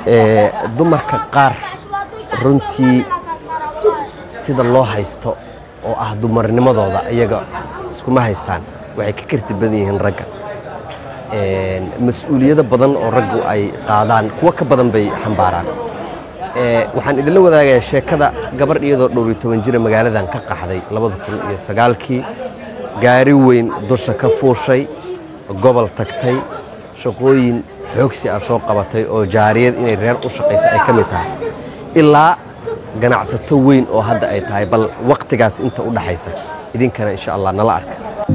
dumarka qaar runtii sida loo haysto oo ah dumarnimadooda iyaga iskuma haystaan waxay ka karti badan yihiin ragga mas-uuliyado badan oo raggu ay qaadaan kuwo ka badan bay xambaaraan waxaan idinla wadaagayaa sheekada gabadh iyadoo dhowr iyo toban jira magaaladan ka qaxday labada kun iyo sagaalkii gaari weyn dusha ka fuushay gobol tagtay shaqooyin xoogsi ah soo qabatay oo jaariyad inay reer u shaqaysa ay ka mid tahay ilaa ganacsato weyn oo hadda ay tahay bal wakhtigaas inta u dhaxaysa idinkana insha allah nala arka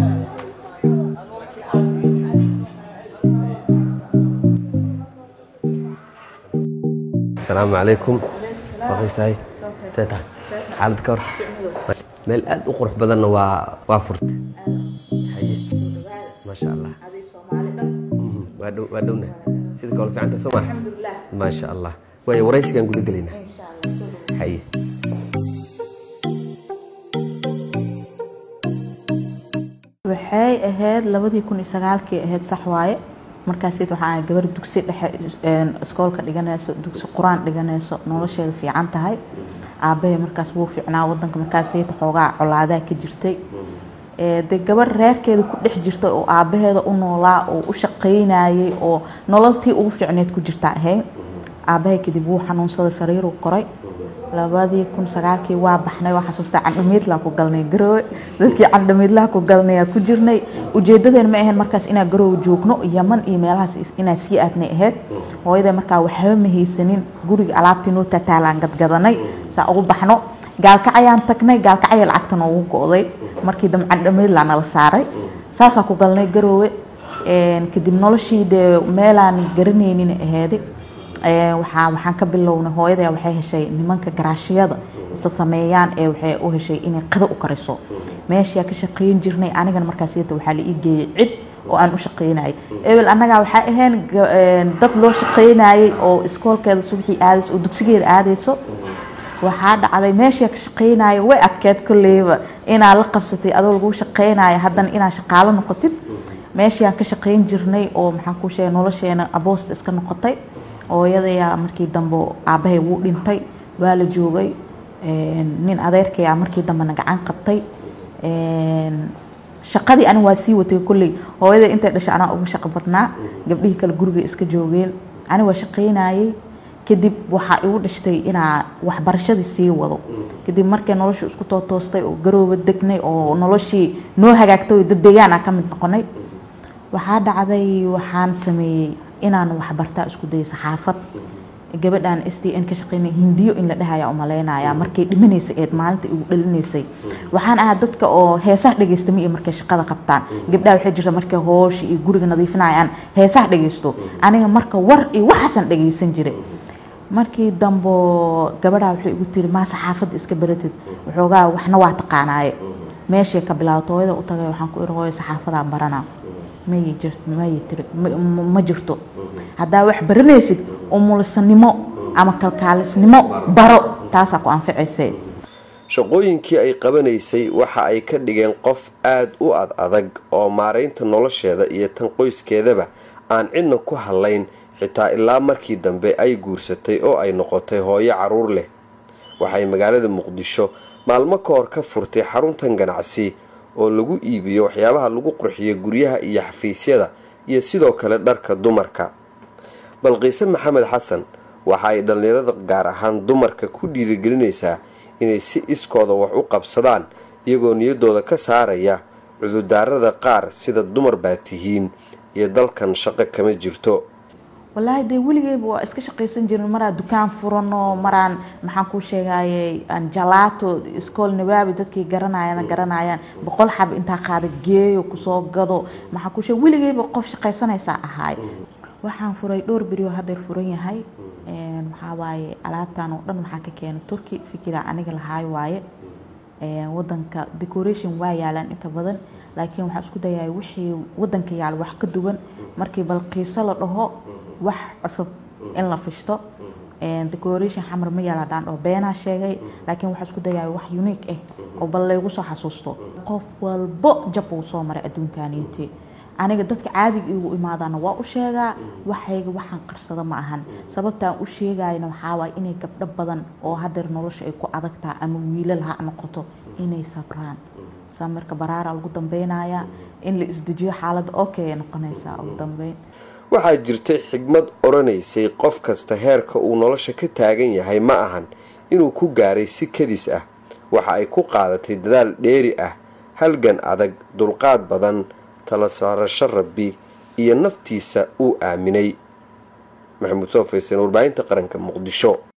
asalaamu calaykum waqaysahay seeta xaalad ka hor meel aad u qurux badanna waa waa furtay maasha allah waa dhow waa dhowna sida kale fiicanta soo maa maasha allah waayo waraysigaan guda gelaynaa haye waxay ahayd labadii kun iyo sagaalkii ahayd sax waaye markaas waxaa gabar dugsi dhexe iskoolka dhiganayso dugsi qur-aan dhiganayso nolosheeda fiican tahay aabahay markaas wuu fiicnaa wadanka markaas xoogaa colaadaa ka jirtay de gabar reerkeeda ku dhex jirta oo aabaheeda u noolaa oo u shaqaynayay oo nololtii ugu fiicneed ku jirta ahayd aabahay kadib wuu xanuunsaday sariiruu koray labadii kun sagaalkii waa baxnay waa xasuustaa candhamiidlaa ku galnay garoowe dadkii candhamiidlaha ku galnayaa ku jirnay ujeedadeen ma ahayn markaas inaa garoowe joogno yaman iyo meelahaas inaa sii aadnay ahayd hooyadee markaa waxba ma haysanin guriga alaabtii noo tataalaan gadgadanay saa ugu baxno gaalkacayaan tagnay gaalkacaya lacagta noogu go'day markii dambe candhamiidlaa nala saaray saasaa ku galnay garoowe kadib noloshii dee meelaan garanaynin aheedi waxaa waxaan ka bilownay hooyada waxay heshay nimanka garaashiyada isa sameeyaan ee waxay u heshay inay qada u kariso meeshaa ka shaqayn jirnay anigana markaas waxaa la ii geeyey cid oo aan u shaqaynayay ebel annagaa waxaa ahayn dad loo shaqaynayay oo iskoolkeeda subaxii aadayso oo dugsigeeda aadayso waxaa dhacday meeshaa ka shaqaynaya way adkeed kolleyba inaa la qabsatay adoo lagu shaqaynaya haddana inaa shaqaalo noqotid meeshaan ka shaqayn jirnay oo maxaan kuu sheegay nolosheena aboosta iska noqotay hooyadayaa markii dambe aabbahay wuu dhintay waa la joogay nin adeerkayaa markii dambena gacan qabtay shaqadii ani waa sii watay kolley hooyada intay dhashay anaa ugu shaqo badnaa gabdhihii kale guriga iska joogeen ani waa shaqaynayay kadib waxaa igu dhashtay inaa waxbarashadii sii wado kadib markay noloshu isku tootoostay oo garooba degnay oo noloshii noo hagaagtay oo dad deegaana ka mid noqonay waxaa dhacday waxaan sameeyey inaan waxbartaa isku dayay saxaafad gabadhan s d n ka shaqeynay hindiyo in la dhahaya umaleynaya markay dhimanaysay eed maalinta igu dhalinaysay waxaan ahaa dadka oo heesaha dhegeysta ma iyo markay shaqada qabtaan gabdhaha waxay jirta markay hoosha iyo guriga nadiifinayaan heesaha dhegeysto aniga marka war iyo waxaasan dhegeysan jiray markii dambo gabadhaa waxay igu tiri maa saxaafadda iska baratid waxoogaa waxna waa taqaanaaye meeshay ka bilaabto hooyada u tagay waxaan ku iri hooyo saxaafadaan baranaa ma jirto haddaa wax baranaysid umulisanimo ama kalkaalisnimo baro taasaa ku anficayse shaqooyinkii ay qabanaysay waxa ay ka dhigeen qof aad u ad adag oo maaraynta nolosheeda iyo tan qoyskeedaba aan cidna ku hadlayn xitaa ilaa markii dambe ay guursatay oo ay noqotay hooyo caruur leh waxay magaalada muqdisho maalmo ka hor ka furtay xaruntan ganacsi oo lagu iibiyo waxyaabaha lagu qurxiyo guryaha iyo xafiisyada iyo sidoo kale dharka dumarka balqiise maxamed xasan waxa ay dhallinyarada gaar ahaan dumarka ku dhiirigelinaysaa inay si iskooda wax u qabsadaan iyagoo niyadooda ka saaraya cududaarada qaar sida dumar baa tihiin iyo dalkan shaqo kama jirto walaahi dee weligeyba waa iska shaqaysan jirin maraan dukaan furano maraan maxaan kuu sheegayey jalaato iskool nabaabi dadkii garanayana garanayaan boqol xab intaa qaada geeyo kusoo gado maxaan kuu sheeg weligeyba qof shaqaysanaysaa ahaay waxaan furay dhowr berioo haddeer furan yahay maxaa waaye alaabtan oo dhan waxaa ka keenay turki fikira aniga lahaay waaye wadanka decoration waa yaalaan inta badan laakiin waxaan isku dayahay wixii wadanka yaal wax ka duwan markii balqiiso la dhaho wax cusub in la fishto decoration xamar ma yaal haddaan dhaho beenaa sheegay laakiin waxaa isku dayahay wax unique ah oo bal laygu soo xasuusto qof walbo jab uu soo maray adduunkaaniintii aniga dadka caadiga igu imaadaana waa u sheegaa waxayga waxaan qarsada ma ahan sababtaan u sheegayna waxaawaay inay gabdho badan oo hadeer nolosha ay ku adagtaha ama wiilal ha noqoto inay sabraan samirka baraara lagu dambeynaya in la isdejiyo xaalada okay ay noqonaysaa ugu dambeyn waxaa jirtay xigmad odhanaysay qof kasta heerka uu nolosha ka taagan yahay ma ahan inuu ku gaaray si kadis ah waxa ay ku qaadatay dadaal dheeri ah halgan adag dulqaad badan tala saarasho rabbi iyo naftiisa uu aaminay maxamuud soo faysan warbaahinta qaranka muqdisho